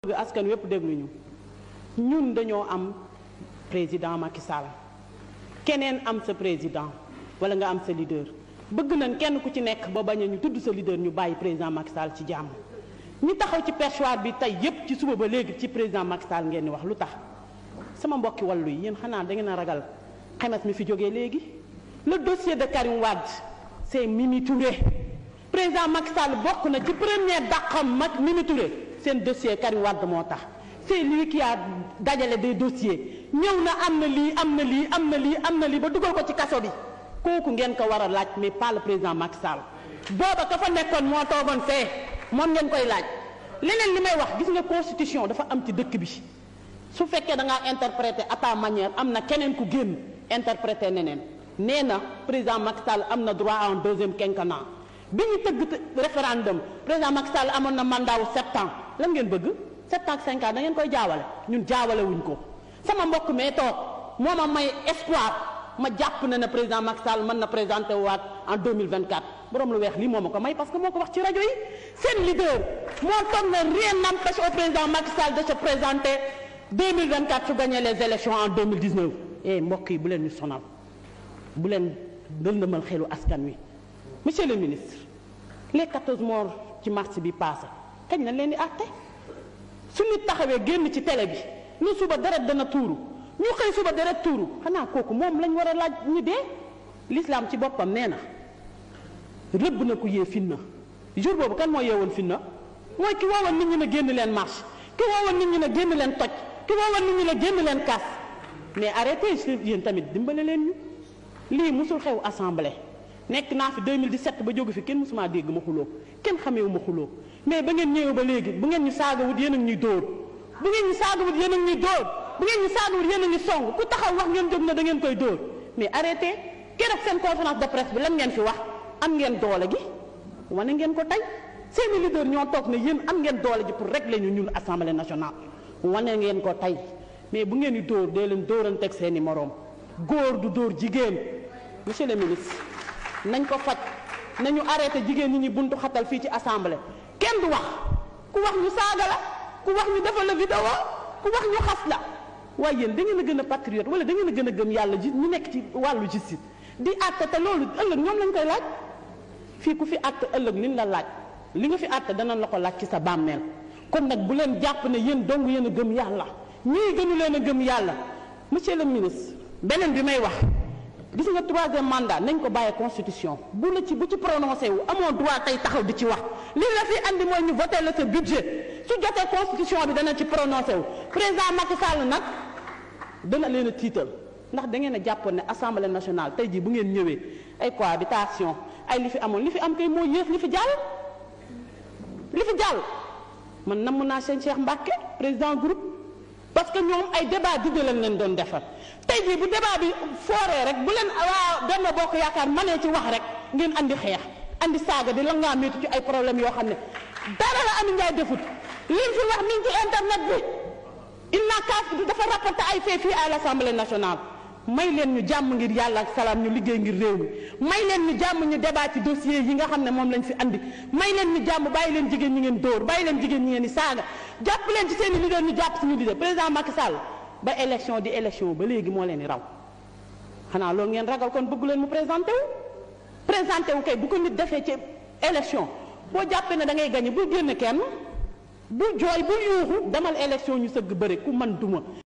askan wépp dégluñu ñun dañoo am président Macky Sall keneen am sa président wala nga am sa leader bëgg nañ kenn ku ci nekk ba bañ a ñu tudd sa leader ñu bàyyi président Macky Sall ci jàmm ñi taxaw ci perchoir bi tey yépp ci suba ba léegi ci président Macky Sall ngeen di wax lu tax sama mbokki wàllu yi yéen xanaa da ngeen a ragal xemes mi fi jógee léegi le dossier de Karim Wade c'est Mimi Touré président Macky Sall bokk na ci première dàqam mag Mimi Touré seen dossier Karim Wade moo tax c'est lui qui a dajale des dossiers ñëw na am na lii am na lii am na lii am na lii ba dugal ko ci kaso bi kooku ngeen ko war a laaj mais pas le président Macky Sall booba ka fa nekkoon moo toogoon fee moom ngeen koy laaj leneen li may wax gis nga constitution dafa am ci dëkk bi su fekkee da ngaa interpréter à ta manière am na keneen ku génn interpréter neneen nee na président Macky Sall am na droit à un deuxième quinquennat bi ñu tëgg référendum président Macky Sall amoon na mandat wu sept ans lan ngeen bëgg sept ans ak cinq ans da ngeen koy jaawale ñun jaawale wuñ ko sama mbokk mee toog moo ma may espoir ma jàpp na ne président Macky Sall mën na présenté waat en 2024 borom lu weex lii moo ma ko may parce que moo ko wax ci rajo yi seen leader moo toog na rien n'empêche au président Macky Sall de se présenter 2024 su gagné les élections en 2019 eh mbokk yi bu leen ñu sonal bu leen dëndëmal xelu askan wi monsieur le ministre les 14 morts ci mars bi passé kañ nañ leen di àtte su nit taxawee génn ci télé bi lu suba deret dana tuuru ñu xëy suba deret tuuru xanaa kooku moom lañ war a laaj ñi dee l'islam ci boppam nee na rëbb na ku yee finna jour boobu kan moo yeewoon finna mooy ki woowoon nit ñi ne génn leen marche ki woowoon nit ñi ne génn leen toj ki woowoon nit ñi ne génn leen kas mais arrêtez yéen tamit dimbale leen ñu lii musul xew assemblée nekk naa fi 2017 ba jóge fi kenn musuma dégg ma xuloo kenn xameewu ma xuloo mais ba ngeen ñëwee ba léegi bu ngeen ñu saagawut yéen a ngi ñuy dóor bu ngeen ñu saagawut yéen a ngi ñuy dóor bu ngeen ñu saagawut yéen a ngi song ku taxaw wax ngeen jóg na da ngeen koy dóor mais arrêtez keroog seen conférence de presse bi lan ngeen fi wax am ngeen doole gi wane ngeen ko tey seeni leader ñoo toog ne yéen am ngeen doole ji pour régler ñu ñun assemblée nationale wane ngeen ko tey mais bu ngeen di dóor dee leen dóoranteeg seeni moroom góor du dóor jigéen monsieur le ministre nañ ko faj nañu arrêté jigéen ñi ñi buntu xatal fii ci assemblée kenn du wax ku wax ñu saaga la ku wax ñu defal la vidéo ku wax ñu xas la waaye yéen da ngeen a gën a patriote wala da ngeen a gën a gëm yàlla ji ñu nekk ci wàllu justice di àtte te loolu ëllëg ñoom lañ koy laaj fii ku fi àtte ëllëg liñ la laaj li nga fi àtte danañ la ko laaj ci sa bàmmeel kon nag bu leen jàpp ne yéen dong yéen a gëm yàlla ñii gënu leen a gëm yàlla monsieur le ministre beneen bi may wax gis nga troisième mandat nañ ko bàyyee constitution bu la ci bu ci prononcé wu amoo droit tey taxaw di ci wax li la fi andi mooy ñu voté la sa budget su jotee constitution bi dana ci prononcé wu président Macky Sall nag dana leen a tiital ndax da ngeen a jàppoon ne assemblée nationale tey jii bu ngeen ñëwee ay cohabitation ay li fi amoon li fi am kay moo yéex li fi jàll li fi jàll man namm naa seen Cheikh Mbacke président groupe parce que ñoom ay débat digg lañ leen doon defar tey jii bu débat bi fooree rek bu leen waa Benno Bokk Yaakaar manee ci wax rek ngeen andi xeex andi saaga di la ngaa métti ci ay problème yoo xam ne dara la Amy Ndiaye defut lim fi wax mi ngi ci internet bi il n'a qu'à dafa rapporté ay fait fii à l'Assemblée nationale may leen ñu jàmm ngir yàlla ak salaam ñu liggéey ngir réew mi may leen ñu jàmm ñu débat ci dossier yi nga xam ne moom lañ fi andi may leen ñu jàmm bàyyi leen jigéen ñi ngeen dóor bàyyi leen jigéen ñi ngeen di saaga jàpp leen ci seen i leader ñu jàpp suñu leader président Macky Sall ba élection di élection ba léegi moo leen di raw xanaa loolu ngeen ragal kon bëggu leen mu présenté wu présenté wu kay bu ko nit defee ci élection boo jàppee ne da ngay gagné bul génn kenn bul jooy bul yuuxu demal élection ñu sëgg bëri ku man duma